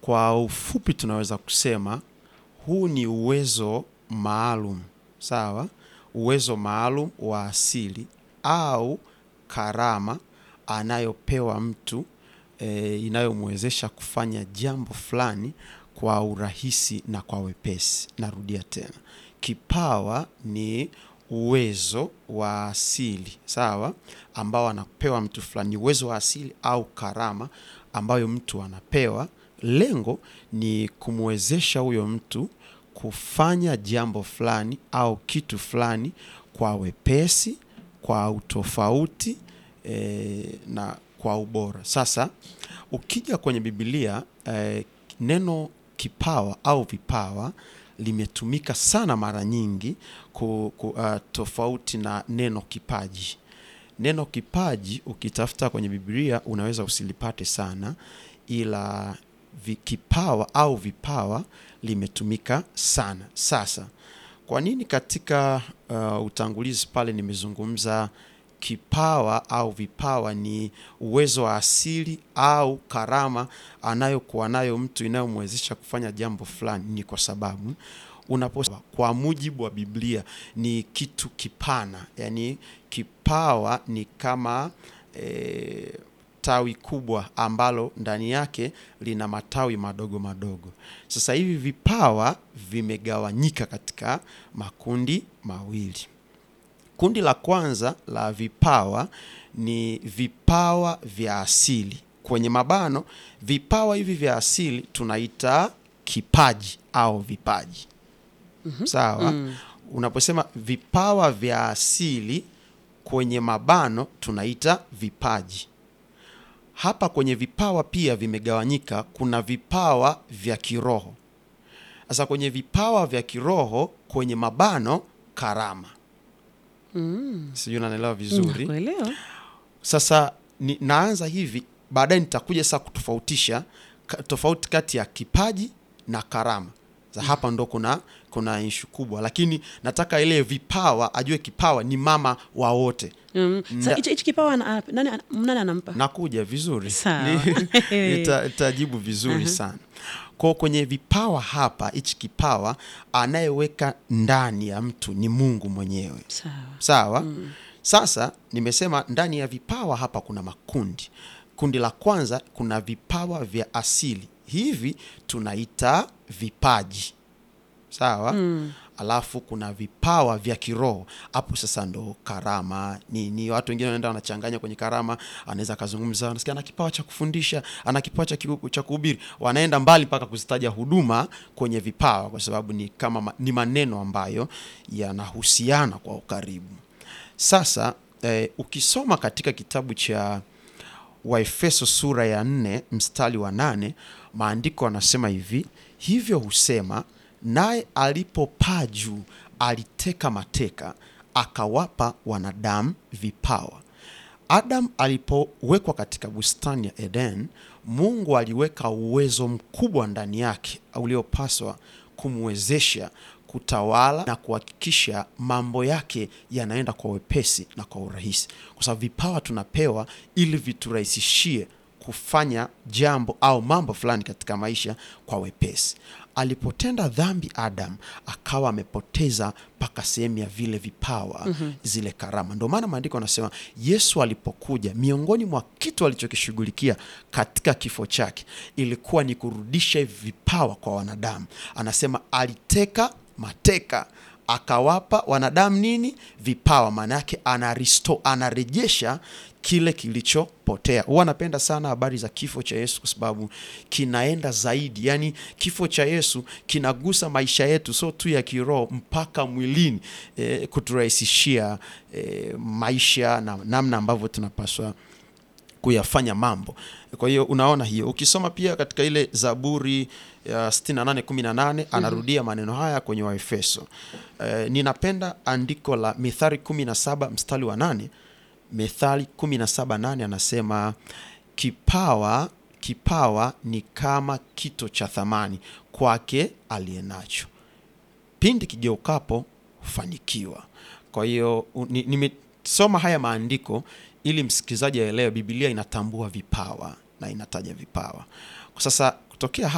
kwa ufupi tunaweza kusema huu ni uwezo maalum, sawa, uwezo maalum wa asili au karama anayopewa mtu e, inayomwezesha kufanya jambo fulani kwa urahisi na kwa wepesi. Narudia tena, kipawa ni uwezo wa asili sawa, ambao anapewa mtu fulani, ni uwezo wa asili au karama ambayo mtu anapewa. Lengo ni kumwezesha huyo mtu kufanya jambo fulani au kitu fulani kwa wepesi, kwa utofauti e, na kwa ubora. Sasa ukija kwenye Biblia e, neno kipawa au vipawa limetumika sana mara nyingi ku, ku, uh, tofauti na neno kipaji. Neno kipaji ukitafuta kwenye Biblia unaweza usilipate sana, ila vi, kipawa au vipawa limetumika sana. Sasa kwa nini katika uh, utangulizi pale nimezungumza kipawa au vipawa ni uwezo wa asili au karama anayokuwa nayo mtu inayomwezesha kufanya jambo fulani? Ni kwa sababu unaposema kwa mujibu wa Biblia ni kitu kipana, yani kipawa ni kama e, tawi kubwa ambalo ndani yake lina matawi madogo madogo. Sasa hivi vipawa vimegawanyika katika makundi mawili. Kundi la kwanza la vipawa ni vipawa vya asili, kwenye mabano, vipawa hivi vya asili tunaita kipaji au vipaji. Sawa. Unaposema vipawa vya asili kwenye mabano tunaita vipaji. Hapa kwenye vipawa pia vimegawanyika, kuna vipawa vya kiroho. Sasa kwenye vipawa vya kiroho kwenye mabano karama. Sijui unanielewa vizuri. Nakuelewa. Sasa ni, naanza hivi, baadaye nitakuja sasa kutofautisha ka, tofauti kati ya kipaji na karama. Sasa hapa ndo kuna kuna ishu kubwa, lakini nataka ile vipawa ajue kipawa ni mama wa wote. Mm. Sa- Nda- hichi hichi kipawa ana- nani ana- nani anampa? Nakuja vizuri, Sawa. Ni- nita- nitajibu vizuri sana. Kwa kwenye vipawa hapa, hichi kipawa anayeweka ndani ya mtu ni Mungu mwenyewe. Sawa. Sawa. Sasa nimesema ndani ya vipawa hapa kuna makundi. Kundi la kwanza kuna vipawa vya asili, hivi tunaita vipaji. Sawa. Alafu kuna vipawa vya kiroho, hapo sasa ndo karama ni, ni watu wengine wanaenda wanachanganya kwenye karama. Anaweza akazungumza, anasikia ana kipawa cha kufundisha, ana kipawa cha ki- cha kuhubiri, wanaenda mbali mpaka kuzitaja huduma kwenye vipawa, kwa sababu ni kama ma- ni maneno ambayo yanahusiana kwa ukaribu. Sasa eh, ukisoma katika kitabu cha Waefeso sura ya nne mstari wa nane maandiko anasema hivi: hivyo husema, naye alipopaa juu aliteka mateka, akawapa wanadamu vipawa. Adam alipowekwa katika bustani ya Eden, Mungu aliweka uwezo mkubwa ndani yake uliopaswa kumwezesha kutawala na kuhakikisha mambo yake yanaenda kwa wepesi na kwa urahisi, kwa sababu vipawa tunapewa ili viturahisishie kufanya jambo au mambo fulani katika maisha kwa wepesi. Alipotenda dhambi, Adam akawa amepoteza mpaka sehemu ya vile vipawa, zile karama. Ndio maana maandiko anasema Yesu alipokuja, miongoni mwa kitu alichokishughulikia katika kifo chake ilikuwa ni kurudisha hivi vipawa kwa wanadamu. Anasema aliteka mateka akawapa wanadamu nini? Vipawa. Maana yake ana restore, anarejesha kile kilichopotea. Huwa napenda sana habari za kifo cha Yesu kwa sababu kinaenda zaidi, yaani kifo cha Yesu kinagusa maisha yetu, sio tu ya kiroho mpaka mwilini, eh, kuturahisishia eh, maisha na namna ambavyo tunapaswa kuyafanya mambo. Kwa hiyo unaona hiyo, ukisoma pia katika ile Zaburi ya 68 18 anarudia maneno haya kwenye Waefeso. Eh, ninapenda andiko la Mithali 17 mstari wa 8. Mithali 17 8 anasema kipawa kipawa ni kama kito cha thamani kwake aliyenacho, pindi kigeukapo hufanikiwa. Kwa hiyo u- ni- nimesoma haya maandiko ili msikilizaji aelewe Biblia inatambua vipawa na inataja vipawa. Kwa sasa kutokea